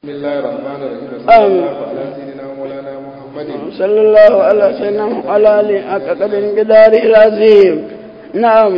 بسم الله الرحمن الرحيم صلى الله على سيدنا مولانا محمد صلى الله على سيدنا وعلى آله حق قدر قداره العظيم نعم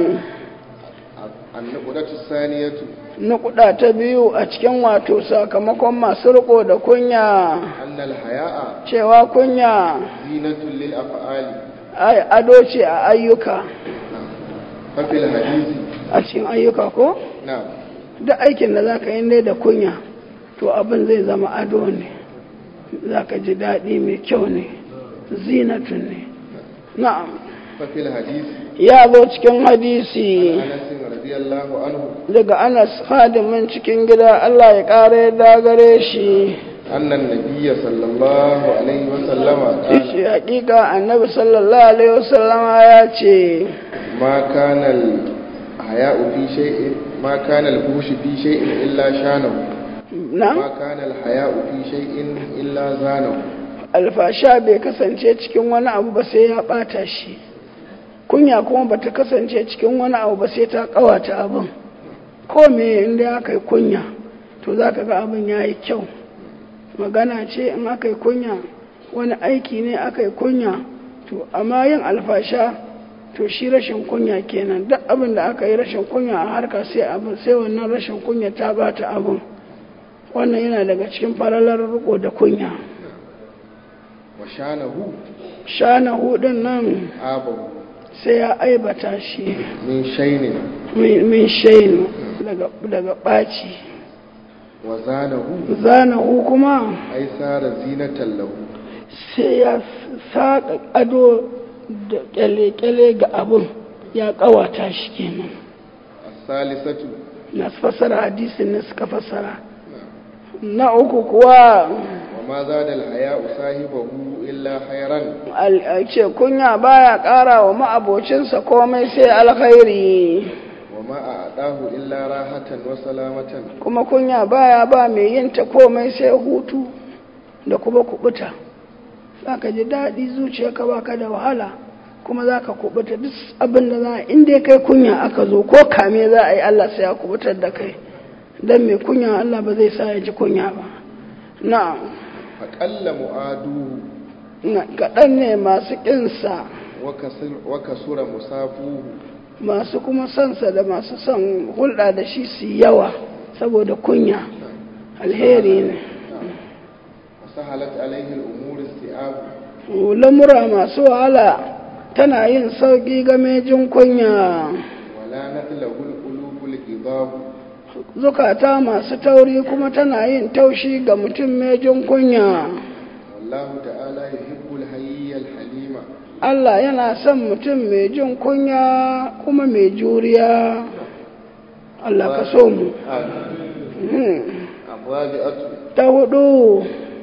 النقطة الثانية nukuda ta biyu a cikin wato sakamakon masu riko da kunya أن الحياء cewa kunya زينة للأفعال ai ado ce a ayyuka ففي الحديث a cikin ayyuka ko نعم duk aikin da zaka yi ne da kunya to abin zai zama ado ne zaka ji daɗi mai kyau ne zinatun ne na'am ففي الحديث ya zo cikin hadisi أنس رضي الله عنه daga anas hadimin cikin gida Allah ya ƙara yadda gare shi أن النبي صلى الله عليه وسلم قال shi hakika annabi sallallahu alaihi wasallama ya ce ما كان الحياء في شيء ما كان الفحش في شيء إلا شانه na ما كان الحياء في شيء إلا زانه alfasha bai kasance cikin wani abu ba sai ya bata shi kunya kuma bata kasance cikin wani abu ba sai ta kawata abin ko me inda aka yi kunya to za ka ga abin ya yi kyau magana ce in aka yi kunya wani aiki ne aka yi kunya to amma yin alfasha to shi rashin kunya kenan duk abin da aka yi rashin kunya a harka sai abin sai wannan rashin kunya ta bata abin wannan yana daga cikin faralar riko da kunya وشانه shana hudun nan آبه sai ya aibata shi من شين min min shainu daga daga ɓaci وزانه zanahu kuma أي صار زينة له sai ya saƙa ado da ƙyale-ƙyale ga abin ya ƙawata shi kenan الثالثة na fassara hadisin ne suka fassara na uku kuwa وما زاد الحياء صاحبه إلا خيرا al- a ce kunya baya ƙara wa ma'abocinsa komai sai alkhairi وما أعطاه إلا راحة وسلامة kuma kunya baya ba mai yin ta komai sai hutu da kuma kubuta za ka ji daɗi zuciyarka ba ka da wahala kuma za ka kubuta duk abin da za a inda kai kunya aka zo ko kame za a yi Allah sai ya kubutar da kai don mai kunya Allah ba zai sa ya ji kunya ba na فقل مؤادوه na kaɗan ne masu ƙinsa وكسر, وكسر مسافوه masu kuma sansa da masu son hulɗa da shi su yi yawa saboda kunya alheri ne وسهلت عليه الأمور استيعاب lamura masu wahala tana yin sauƙi game jin kunya ولا له القلوب الغضاب zukata masu tauri kuma tana yin taushi ga mutum mai jin kunya والله تعالى يحب الحي الحليم Allah yana son mutum mai jin kunya kuma mai juriya Allah ka so mu Mhm. الرابعة ta hudu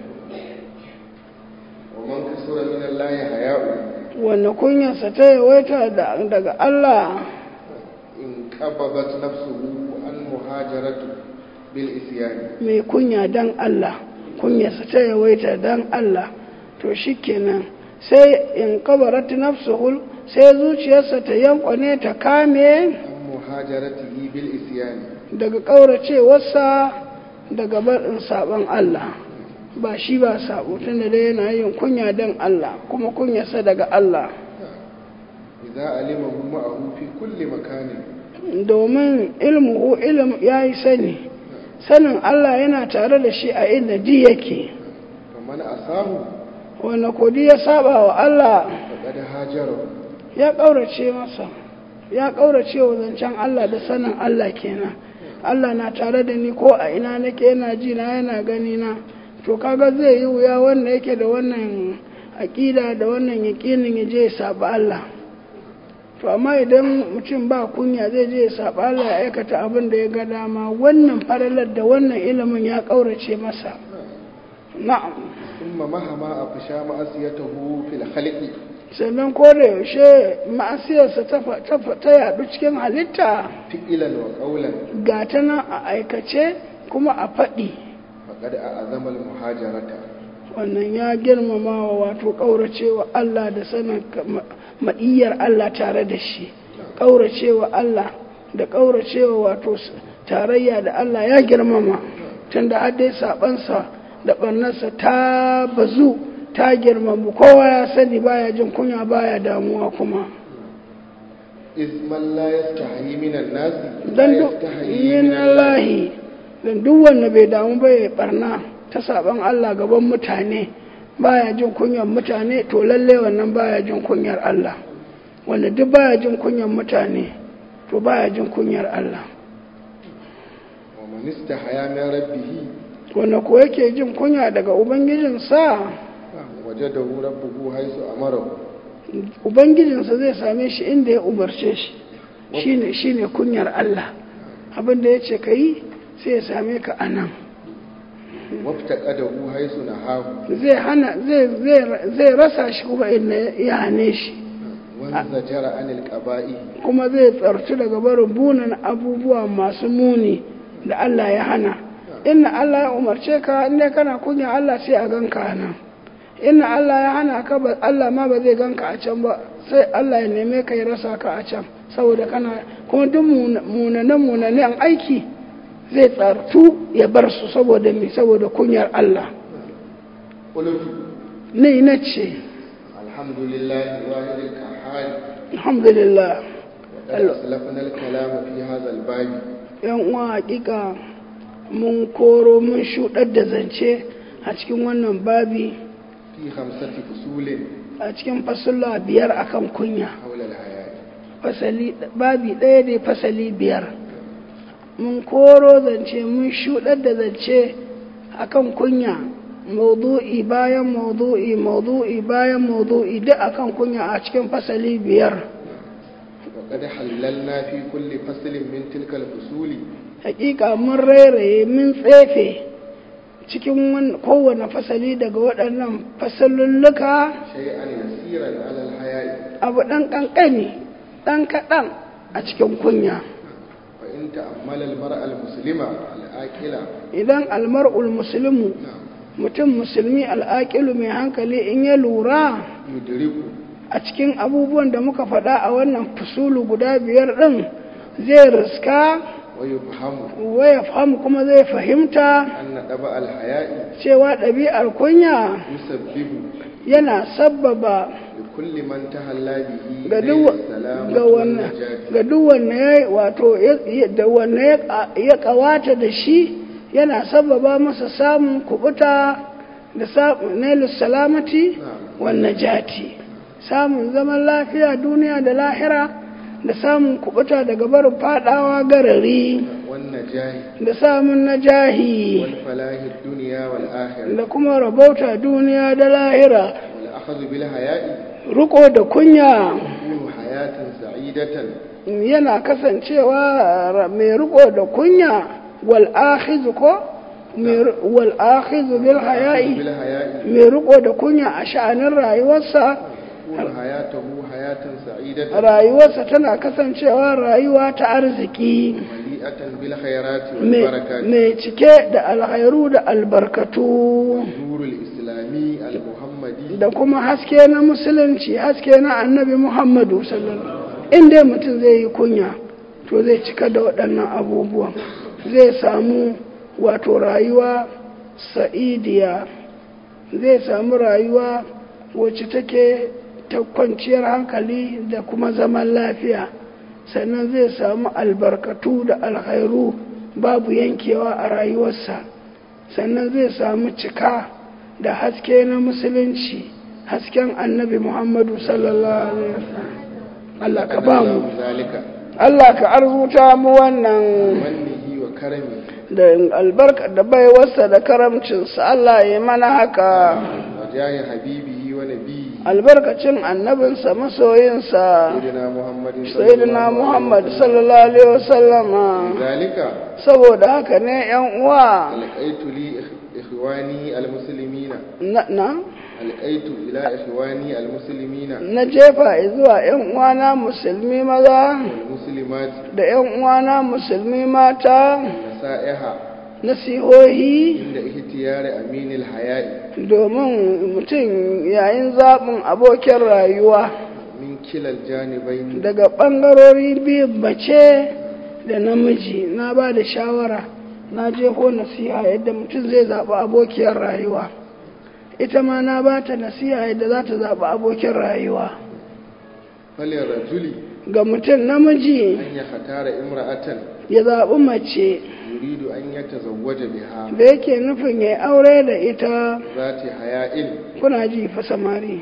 ومن كسر من الله حياء wanda kunyarsa ta yawaita da- daga Allah انقبضت نفسه عن مهاجرة بالإسيان mai kunya dan Allah kunyarsa ta yawaita dan Allah to shikenan sai in kabarat nafsuhul sai zuciyarsa ta yankwane ta kame عن مهاجرته بالإسيان daga ƙauracewarsa daga barin sabon Allah ba shi ba sabo tunda dai yana yin kunya dan Allah kuma kunyarsa daga Allah إذا علمه معه في كل مكان domin ilmuhu ilm ya yi sani sanin Allah yana tare da shi a inda ji yake فمن أساه wanda kodi ya saba wa Allah فقد هاجره ya ƙaurace masa ya ƙaurace wa zancen Allah da sanin Allah kenan Allah na tare da ni ko a ina nake yana ji na yana gani na to kaga zai yi wuya wanda yake da wannan aƙida da wannan yaƙinin ya je ya saba Allah to amma idan mutum ba kunya zai je ya saba Allah ya aikata abin da ya ga dama wannan faralar da wannan ilimin ya ƙaurace masa na'am ثم مهما أفشى معصيته في الخلق sannan ko da yaushe ma'asiyarsa ta fa- ta fa- ta yaɗu cikin halitta فئلا وقولا ga ta nan a aikace kuma a faɗi فقد أعظم المهاجرة wannan ya girmama wa wato ƙauracewa Allah da sanin ka- ma- ma'iyyar Allah tare da shi ƙauracewa Allah da ƙauracewa wato s- tarayya da Allah ya girmama tunda har dai sabansa da barnarsa ta bazu ta girmamu kowa ya sani baya jin kunya baya damuwa kuma iz man la yastahi minan nasi dan duk min Allahi dan duk wanda bai damu ba ya barna ta saban Allah gaban mutane baya jin kunyar mutane to lalle wannan baya jin kunyar Allah wanda duk baya jin kunyar mutane to baya jin kunyar Allah wa man istahaya min rabbih wanda ko yake jin kunya daga ubangijinsa wajadahu rabbuhu haythu amarahu ubangijinsa zai same shi inda ya umarce shi shine shine kunyar Allah abin da yace kai sai ya same ka anan waftaqadahu haythu nahahu zai hana zai zai zai rasa shi kuma inda ya hane shi wanza jara anil qaba'i kuma zai tsartu daga barin bunan abubuwa masu muni da Allah ya hana inna Allah ya umarce ka inda kana kunya Allah sai a ganka nan inna Allah ya hana ka ba Allah ma ba zai ganka a can ba sai Allah ya neme ka ya rasa ka a can saboda kana kuma duk munanan munanan aiki zai tsartu ya bar su saboda mi saboda kunyar Allah qultu ne na ce alhamdulillahi wahidil qahhar alhamdulillah wa qad aslafna al-kalam fi hadha al-bab yan uwa hakika mun koro mun shuɗar da zance a cikin wannan babi fi khamsati fusulin a cikin fasula biyar akan kunya hawla al-hayat fasali babi ɗaya ne fasali biyar mun koro zance mun shuɗar da zance akan kunya maudu'i bayan maudu'i maudu'i bayan maudu'i duk akan kunya a cikin fasali biyar wa qad halalna fi kulli faslin min tilka al-fusuli hakika mun rairaye mun tsefe cikin wan- kowane fasali daga waɗannan fasalulluka shay'an yasiran ala al-hayat abu ɗan ƙanƙani ɗan kaɗan a cikin kunya fa in ta'ammala al-mar'a al-muslima al-aqila idan almar'ul musulmu mutum musulmi al'aƙilu mai hankali in ya lura yudriku a cikin abubuwan da muka faɗa a wannan fusulu guda biyar ɗin zai riska wa yufhamu waya fahimu kuma zai fahimta anna daba al-haya'i cewa ɗabi'ar kunya yusabbibu yana sabbaba likulli man tahalla bihi ga layla duk salamatu ga wan wannan najati. ga duk wanda ya wato ya- ya- da wanda ya ka- ya kawata da shi yana sababa masa samun kubuta da samun nailus salamati wan najati samun zaman lafiya duniya da lahira da samun kubuta daga barin fadawa garari wan najahi da samun najahi wal falahi ad-dunya wal akhirah da kuma rabauta duniya da lahira wal akhadhu bil haya'i riko da kunya yakunu hayatan sa'idatan yana kasancewa ra- mai riko da kunya wal akhizu ko Mai ri- wal akhizu bil bil haya'i haya'i mai riko da kunya a sha'anin rayuwarsa yakunu hayatuhu hayatan sa'idatan rayuwarsa tana kasancewa rayuwa ta arziki mali'atan bil khairati wal mai barakati mai cike da alhairu da albarkatu nurul islami al-muhammadi da kuma haske na musulunci haske na annabi muhammadu sallallahu in dai mutum zai yi kunya to zai cika da waɗannan abubuwan zai samu wato rayuwa sa'idiya zai samu rayuwa wacce take ta kwanciyar hankali da kuma zaman lafiya sannan zai samu albarkatu da alkhairu babu yankewa a rayuwarsa sannan zai samu cika da haske na musulunci hasken annabi muhammadu sallallahu alaihi wasallam Allah ka ba mu zalika Allah ka arzuta mu wannan mannihi wa karami da albarka da baiwarsa da karamcinsa Allah ya mana haka wa jahi habibihi wa nabiyyi albarkacin annabinsa masoyinsa sayyidina muhammadin sayyidina Muhammad sallallahu alaihi wasallama zalika saboda haka ne yan uwa alqaitu li ikhwani almuslimina na na alqaitu ila ikhwani almuslimina na jefa zuwa yan uwana musulmi maza wal muslimati da yan uwana musulmi mata nasaiha nasihohi inda ihtiyari aminil haya'i domin mutum yayin zaɓin abokin rayuwa min kilal janibain daga ɓangarori biyu mace da namiji na ba da shawara na jefo nasiha yadda mutum zai zaɓi abokiyar rayuwa ita ma na ba ta nasiha yadda za ta zaɓi abokin rayuwa falin rajuli ga mutum namiji an ya hatara imra'atan ya zaɓi mace yuridu an ya tazawwaja biha da yake nufin ya aure da ita zati haya'in kuna ji fa samari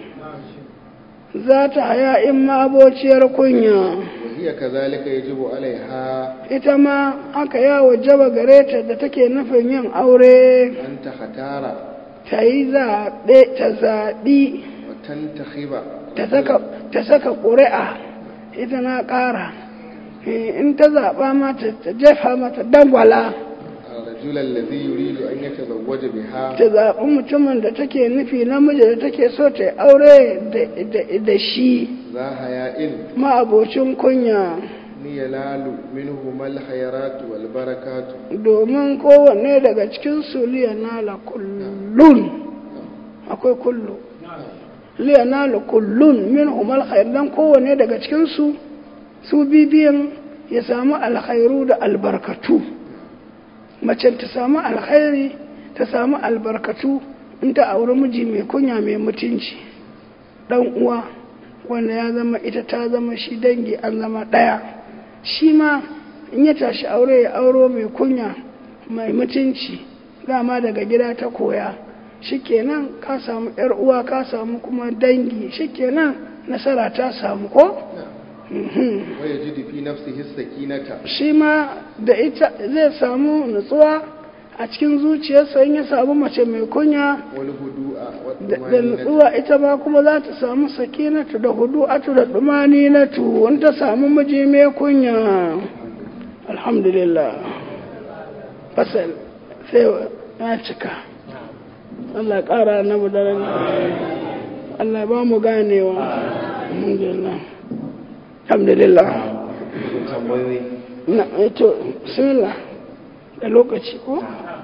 za ta haya in ma abociyar kunya wa hiya kazalika yajibu alaiha ita ma aka yawo jaba gare ta da take nufin yin aure an ta hatara ta yi zaɓe ta zaɓi wa tantakhiba ta saka ta saka ƙuri'a ita na ƙara Eh, in ta zaɓa mata ta jefa mata dangwala الرجل الذي يريد أن يتزوج بها ta zaɓi mutumin da take nufi namiji da take so ta yi aure da- da- da shi ذا حياء ma'abocin kunya ينال منهما الخيرات والبركات domin kowanne daga cikin su liyanala kullun akwai kullu liyanala kullun min humal khair dan kowanne daga cikin su su bibiyan ya samu alkhairu da albarkatu mace ta samu alkhairi ta samu albarkatu in ta auri miji mai kunya mai mutunci dan uwa wanda ya zama ita ta zama shi dangi an zama ɗaya shi ma in ya tashi aure ya auro mai kunya mai mutunci dama daga gida ta koya shikenan ka samu yar uwa ka samu kuma dangi shikenan nasara ta samu ko Mhm. ويجد في نفسه السكينة shi ma da ita zai samu nutsuwa a cikin zuciyarsa in ya samu mace mai kunya والهدوء da da والطمأنينة nutsuwa ita ma kuma za ta samu sakinatu da hudu'atu da dumaninatu in ta samu miji mai kunya alhamdulillah fasal sai ya cika Allah ya ƙara na mu daren Allah ya ba mu ganewa alhamdulillah alhamdulillah tambayoyi na ito bismillah da lokaci ko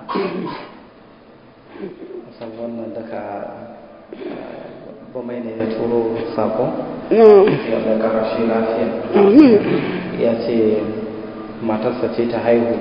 san wannan daga bamai ne ya turo sako na ya da karashi lafiya amin ya ce matarsa ce ta haihu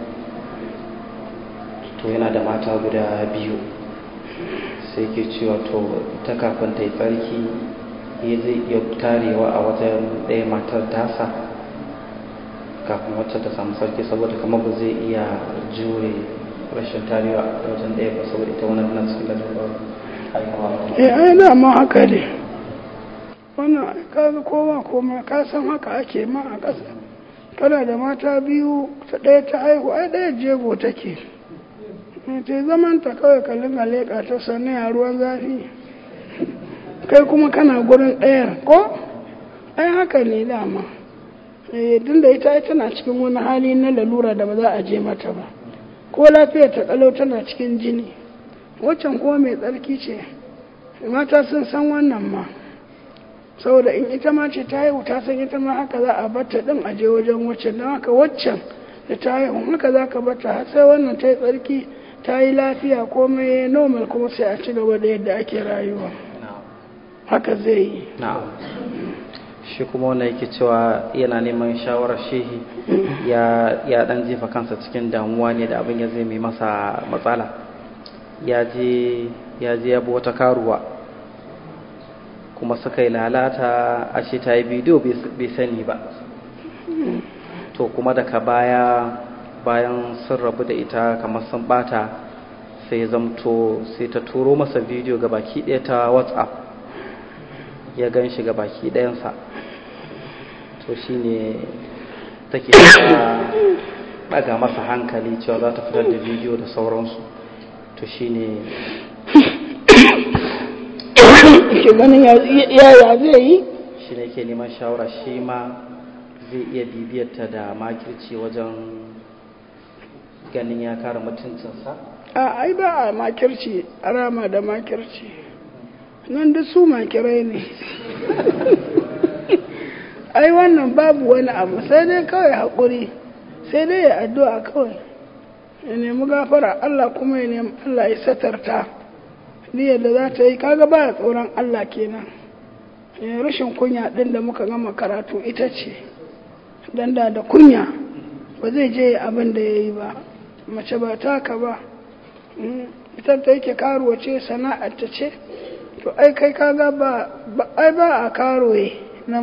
to yana da mata guda biyu sai ke cewa to ta kafin ta yi tsarki ya zai iya tarewa a wajen ɗaya matar tasa kafin wacce ta samu sarki saboda kamar ba zai iya jure rashin tarewa a wajen ɗaya ba saboda ita wani nan cikin lalurar haihuwa eh ai dama haka ne wannan kaga kowa koma ka san haka ake ma a ƙasa kana da mata biyu ta ɗaya ta haihu ai ɗaya jego take Eh, ta yi zaman ta kawai ka linga leƙa ta sannan a ruwan zafi kai kuma kana gurin ɗayar ko ai haka ne dama eh tun da ita ai tana cikin wani hali na lalura da ba za a je mata ba ko lafiyar ta kalau tana cikin jini waccan kuma mai tsarki ce mata sun san wannan ma saboda in ita ma ce ta haihu ta san ita ma haka za a bata din a je wajen waccan don haka waccan da ta haihu haka za ka bata har sai wannan ta yi tsarki ta yi lafiya komai normal kuma sai a ci gaba da yadda ake rayuwa haka zai yi na'am shi kuma wanda yake cewa yana neman shawarar shehi ya ya dan jefa kansa cikin damuwa ne da abin ya zai mai masa matsala ya je ya je ya bi wata karuwa kuma suka yi lalata ashe ta yi bidiyo bai sani ba to kuma daga baya bayan sun rabu da ita kamar sun bata sai ya zamto sai ta turo masa bidiyo ga baki ɗaya ta whatsapp ya gan shi ga baki ɗayansa to shi ne take ɗaga masa hankali cewa za ta fitar da bidiyo da sauransu to shi ne ke ganin yaya zai yi shi ne ke neman shawara shi ma zai iya bibiyarta da makirci wajen ganin ya kare mutuncinsa a ai ba a makirci a rama da makirci nan da su makirai ne ai wannan babu wani abu sai dai kawai haƙuri sai dai ya addu'a kawai ya nemi gafara Allah kuma ya nemi Allah ya satarta ni yadda za ta yi kaga ba tsoron Allah kenan ya rashin kunya ɗin da muka gama karatu ita ce don da da kunya ba zai je abin da ya yi ba mace ba taka ba ita ta yake karuwa ce sana'ar ta ce to ai kai kaga ba ai ba a karuwe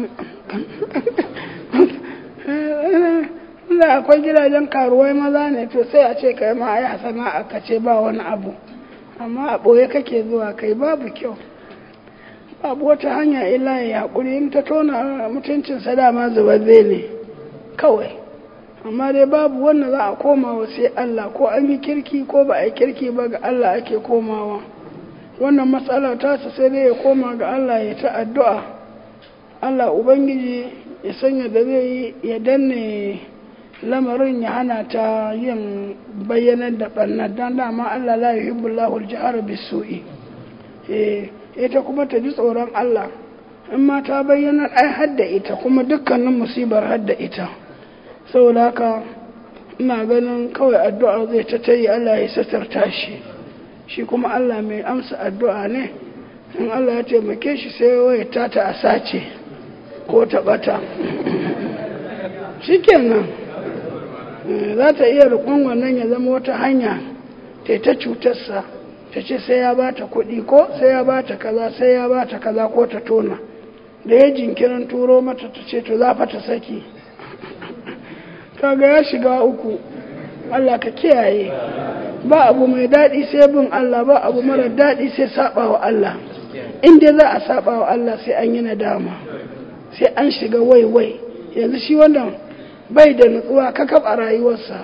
da akwai gidajen karuwai maza ne to sai a ce kai ma ai sana'a ka ce ba wani abu amma a ɓoye kake zuwa kai babu kyau babu wata hanya illa ya haƙuri in ta tona mutuncinsa dama zubabbe ne kawai amma dai babu wanda za a komawa sai Allah ko an yi kirki ko ba a yi kirki ba ga Allah ake komawa wannan matsala ta su sai dai ya koma ga Allah ya ta addu'a Allah Ubangiji ya sanya da zai yi ya danne lamarin ya hana ta yin bayyanar da ɓannar don dama Allah la yi hibbulahul jihar bisu'i ita kuma ta ji tsoron Allah in ma ta bayyana ai hadda ita kuma dukkanin musibar hadda ita saboda haka ina ganin kawai addu'a zai ta tayi Allah ya satarta shi shi kuma Allah mai amsa addu'a ne in Allah ya taimake shi sai waya ta ta a sace ko ta bata shikenan za ta iya rukun wannan ya zama wata hanya ta ta cutarsa ta ce sai ya bata kuɗi ko sai ya bata kaza sai ya bata kaza ko ta tona da ya jinkirin turo mata ta ce to za fa ta saki kaga ya shiga uku Allah ka kiyaye ba abu mai daɗi sai bin Allah ba abu mara daɗi sai saba wa Allah inda za a saba wa Allah sai an yi nadama sai an shiga wai-wai yanzu shi wannan bai da nutsuwa kakab a rayuwarsa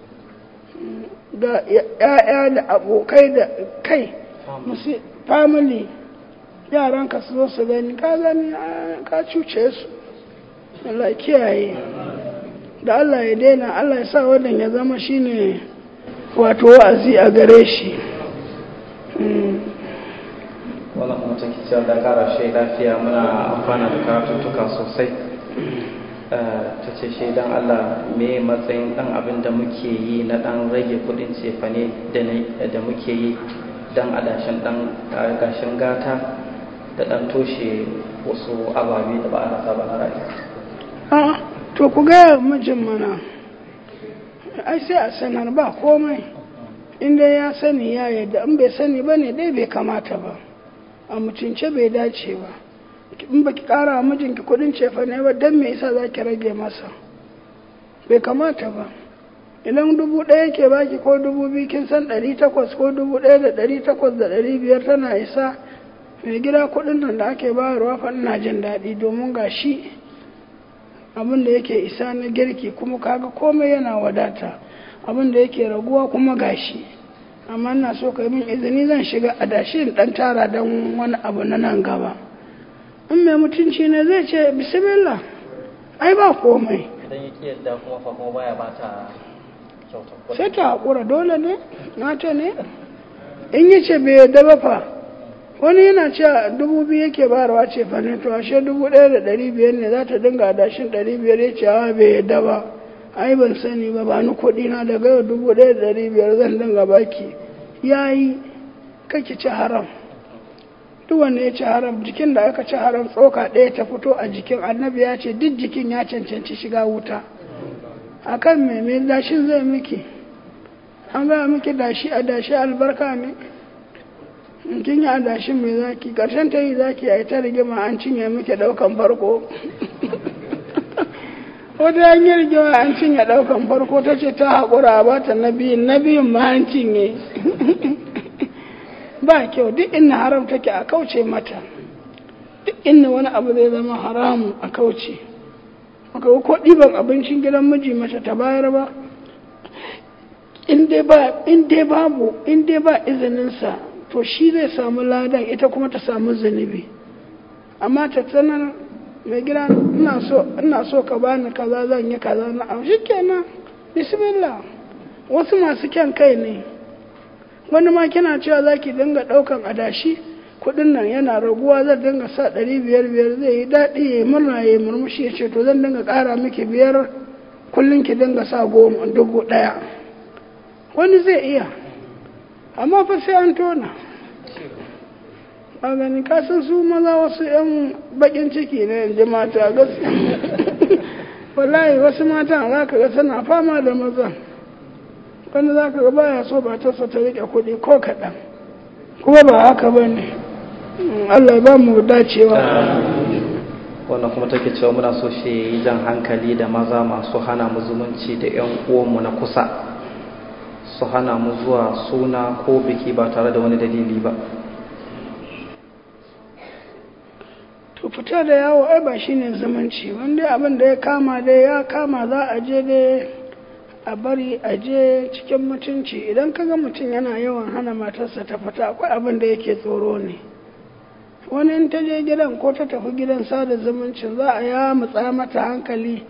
da ya'ya da abokai da kai family yaran ka su zo su gani ka gani ka cuce su Allah kiyaye da Allah ya daina Allah ya sa wannan ya zama shine wato wa'azi a gare shi wannan kuma take cewa da kara shi lafiya muna amfana da karatuttuka sosai ta ce shi dan Allah me matsayin dan abin da muke yi na dan rage kudin cefane da muke yi dan adashin dan gashin gata da dan toshe wasu ababe da ba a rasa ba na rayuwa to ku gaya mijin mana ai sai a sanar ba komai inda ya sani ya yadda in bai sani ba ne dai bai kamata ba a mutunce bai dace ba in ba ki kara wa mijinki kudin cefa ne ba don me yasa za ki rage masa bai kamata ba idan dubu ɗaya ke baki ko dubu biyu kin san ɗari takwas ko dubu ɗaya da ɗari takwas da ɗari biyar tana isa mai gida kuɗin nan da ake bayarwa fa ina jin daɗi domin ga shi abin da yake isa na girki kuma kaga komai yana wadata abin da yake raguwa kuma gashi amma ina so ka min izini zan shiga adashi in dan tara don wani abu na nan gaba in mai mutunci ne zai ce bismillah ai ba komai idan ya ki yadda kuma fa kuma baya bata kyautar sai ta haƙura dole ne nata ne in yi ce bai yadda ba fa wani yana cewa dubu biyu yake bayarwa ce fa ne to ashe dubu ɗaya da ɗari biyar ne za ta dinga adashin ɗari biyar ya ce a bai yadda ba ai ban sani ba ba ni kuɗi na daga yau dubu ɗaya da ɗari biyar zan dinga baki ya yi kake ci haram duk wanda ya ci haram jikin da aka ci haram tsoka ɗaya ta fito a jikin annabi ya ce duk jikin ya cancanci shiga wuta a kan mai dashin zai miki an gaya miki dashi a dashi albarka ne in kin yi adashin mai zaki ƙarshen ta yi zaki a yi ta rigima an cinye miki ɗaukan farko wata an yi rigima an cinye ɗaukan farko ta ce ta haƙura ba ta na biyun na biyun ma an cinye ba kyau duk inna haram take a kauce mata duk inna wani abu zai zama haramu a kauce maka ko ɗiban abincin gidan miji mace ta bayar ba in dai babu in dai ba izininsa to shi zai samu ladan ita kuma ta samu zunubi amma ta tsanar mai gida ina so ka bani kaza zan yi kaza na am kenan bismillah wasu masu kyan kai ne wani ma kina cewa za ki dinga ɗaukan adashi kuɗin nan yana raguwa zan dinga sa ɗari biyar biyar zai yi daɗi ya murna ya murmushi ya ce to zan dinga ƙara miki biyar kullum ki dinga sa goma dubu ɗaya wani zai iya amma fa sai an tona a gani kasan su maza wasu 'yan bakin ciki ne yanzu mata gaskiya wallahi wasu mata za ka ga suna fama da maza wanda za ka ga baya so ba ta ta rike kuɗi ko kaɗan kuma ba haka ba ne Allah ya ba mu dacewa wannan kuma take cewa muna so shi yi jan hankali da maza masu hana mu zumunci da 'yan uwanmu na kusa su hana mu zuwa suna ko biki ba tare da wani dalili ba to fita da yawo ai ba shine zumunci wanda abin da ya kama dai ya kama za a je dai a bari a je cikin mutunci idan kaga mutum yana yawan hana matarsa ta fita akwai abin da yake tsoro ne wani in ta je gidan ko ta tafi gidan sada zumuncin za a ya mutsa mata hankali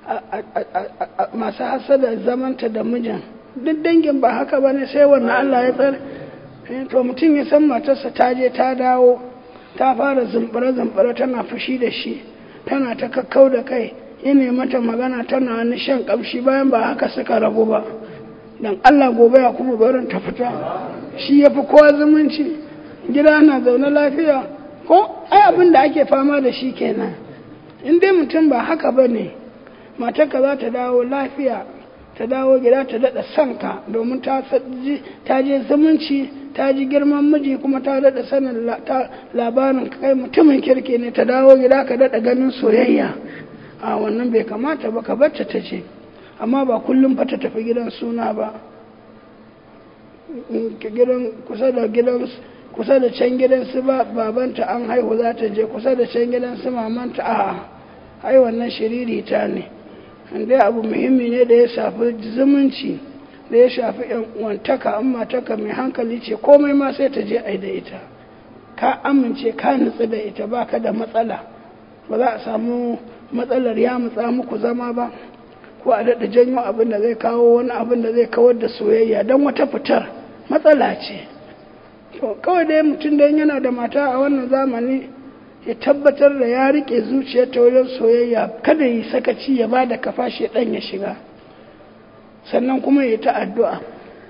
masu hasada zamanta da mijin duk dangin ba haka ba ne sai wannan Allah ya tsare to mutum ya san matarsa ta je ta dawo ta fara zumbure-zumbure tana fushi da shi tana ta kakkau da kai ya mata magana tana wani shan kamshi bayan ba haka suka rabu ba don Allah gobe ya kuma barin ta fita shi ya fi kowa zumunci gida na zaune lafiya ko ai abin da ake fama da shi kenan in dai mutum ba haka ba ne matarka za ta dawo lafiya ta dawo gida ta daɗa sanka domin ta je zumunci ta ji girman miji kuma ta daɗa sanin labarin kai mutumin kirki ne ta dawo gida ka daɗa ganin soyayya a wannan bai kamata ba ka bacce ta ce amma ba kullum fa ta tafi gidan suna ba gidan kusa da gidan kusa da can gidan su ba babanta an haihu za ta je kusa da can gidan su mamanta a ai wannan shiriri ta ne dai abu muhimmi ne da ya shafi zumunci da ya shafi yan uwantaka amma taka mai hankali ce komai ma sai ta je ai da ita ka amince ka nutsu da ita baka da matsala ba za a samu matsalar ya mutsa muku zama ba ko a daɗa janyo abin da zai kawo wani abin da zai kawar da soyayya don wata fitar matsala ce to kawai dai mutum da yana da mata a wannan zamani ya tabbatar da ya rike zuciyar ta wajen soyayya kada yi sakaci ya ba da kafa shi ɗan ya shiga sannan kuma ya ta addu'a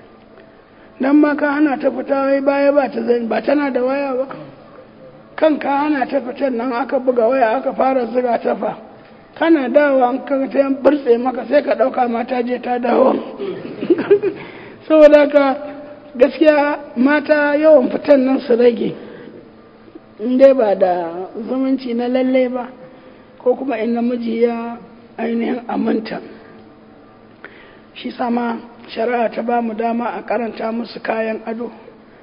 dan ma ka hana ta fita wai baya ba ta zai ba tana da waya ba kan ka hana ta fitan nan aka buga waya aka fara ziga ta fa kana dawo an ka ta burtse maka sai ka ɗauka mata je ta dawo saboda ka gaskiya mata yawan fitan nan su rage in dai ba da zumunci na lalle ba ko kuma in namiji ya ainihin aminta shi sama shari'a ta ba mu dama a karanta musu kayan ado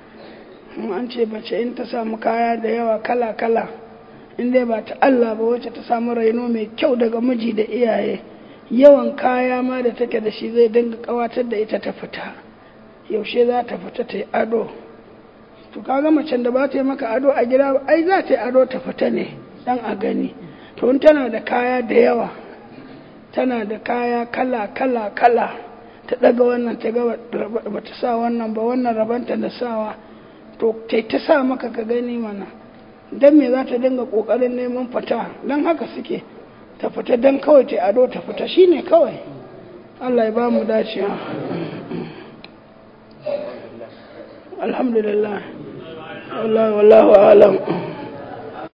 an ce bace in ta samu kaya da yawa kala-kala in dai ba ta Allah ba wacce ta samu raino mai kyau daga miji da iyaye yawan kaya ma da take da shi zai dinga kawatar da ita ta fita yaushe za ta fita ta yi ado to kaga macen da ba ta yi maka ado a gida ai za ta yi ado ta fita ne dan a gani to in tana da kaya da yawa tana da kaya kala kala kala ta daga wannan ta ga ba ta sa wannan ba wannan rabanta da sawa to ta ta sa maka ka gani mana dan me za ta dinga kokarin neman fita dan haka suke ta fita dan kawai ta ado ta fita shine kawai Allah ya ba mu dacewa alhamdulillah wallahu alam